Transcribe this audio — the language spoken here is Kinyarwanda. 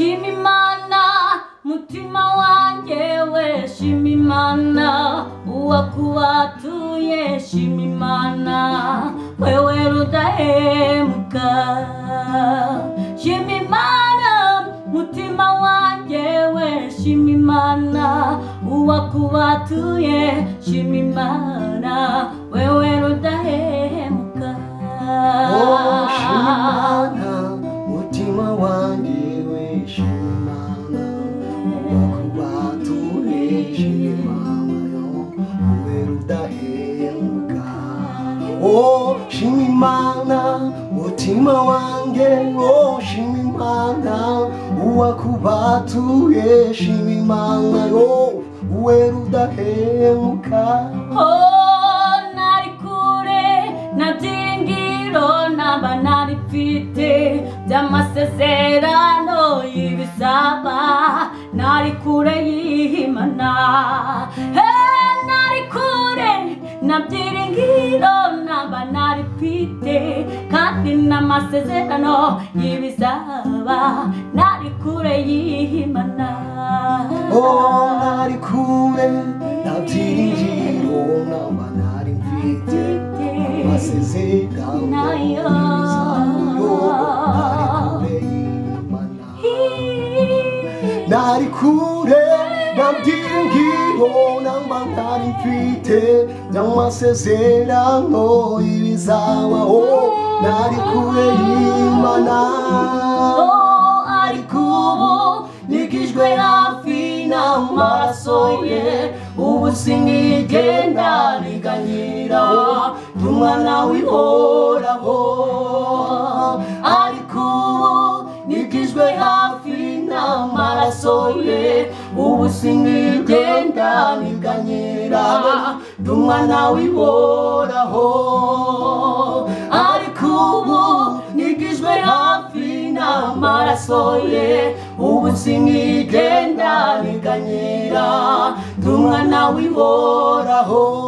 imana mutima wanjye we shima imana uwakubatuye shima imana wewe rudahemuka shima imana mutima wanjye we shima imana uwakubatuye shima imana wewe rudahemuka Oh, Shimana, mutima wanjye we Shimana, wakubatuye Shimana, ube rudahemuka. Oh, Shimana, mutima wanjye, oh Shimana, uwakubatuye Shimana, oh ube rudahemuka. Oh, nari kure nta byiringiro ntaba nari mfite by'amasezerano y'ibisaba nari kure y'imana Eh, nari kure nta byiringiro ntaba nari mfite kandi n'amasezerano y'ibisaba nari kure y'imana Oh, nari kure nabyiringiro namba nari mfite amasezerano y'ibizaburo nari kure y'Imana nari kure nabyiringiro namba nari mfite amasezerano y'ibizabaho nari kure y'Imana Oh, ariko ubu nigijwe hafi n'amaraso ye ubu sinigenda riganyira umwana w'ihoraho ariko ubu nigijwe hafi n'amaraso ye ubu sinigenda riganyira umwana w'ihoraho ariko ubu nigijwe hafi n'amaraso ye ubu sinigenda niganyira ndi umwana w'ihoraho